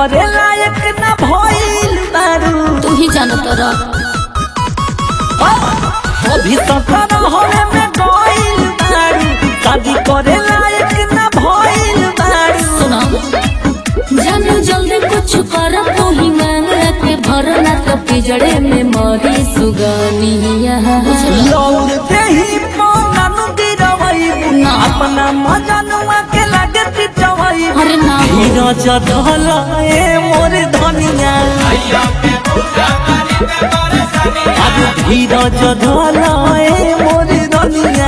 करे लायक ना भइल बारू तू ही जानत रह अभी सफर होने में गइल बारू शादी करे लायक ना भइल बारू सुना जानू जल्दी कुछ कर तू ही मांग के भरना तो पिजड़े में मरी सुगनिया लौर देही पौननु गिरवई ना। अपना मजनुआ के लागे पिटवई अरे ना हो। धीरज धल ए मोर धनिया अब धीरज धल ए मोर धनिया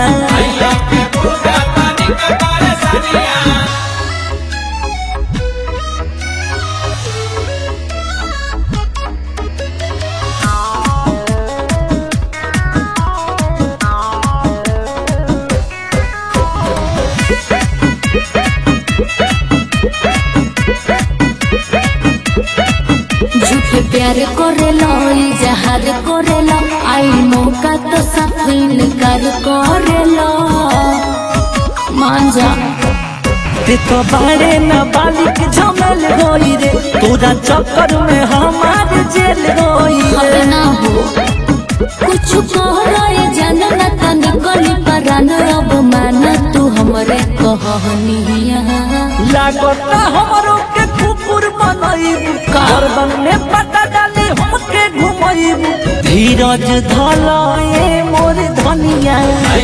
झूठे प्यार करेला जहार करेला आई मौका तो सब इनकार करेला मान जा ते तो बारे न बालिक झमल होई रे तोरा चक्कर में हमार जेल होई अब रे ना हो कुछ कह रहे जानना त निकली परान अब मान तू हमरे कहनिया लागता हमरो के कुकुर बनईबू का? गर्दन में पता डाली हमके घुमईबू धीरज धल ए मोर धनिया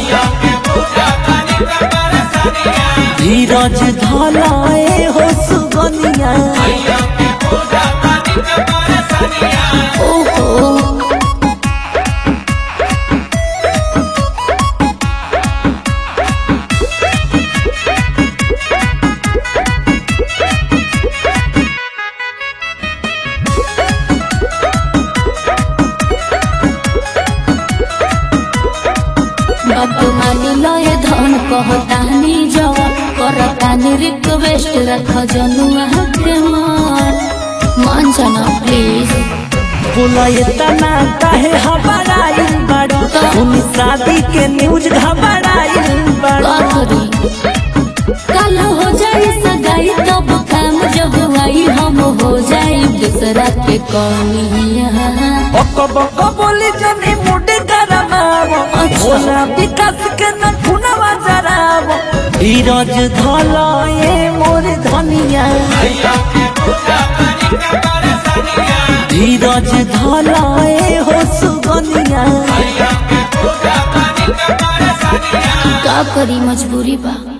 धीरज धल ए हो सुगनिया ओहो बात मानी लय धन कहतानी जवान करतानी रिक्वेस्ट रख जनुआ के मान मान जाना प्लीज बोला इतना काहे हबड़ाइल बड़ो तुम शादी के न्यूज घबराइल बड़ो करी कल हो जाई सगाई तब काम जब आई हम हो जाई दूसरा के कौनिया ओको बको बोली जनी मुड गरमावो अच्छा। बोला विकास के न खुनवा जरावो धीरज धल ए मोर धनिया धीरज धल ए हो सुगनिया का करी मजबूरी बा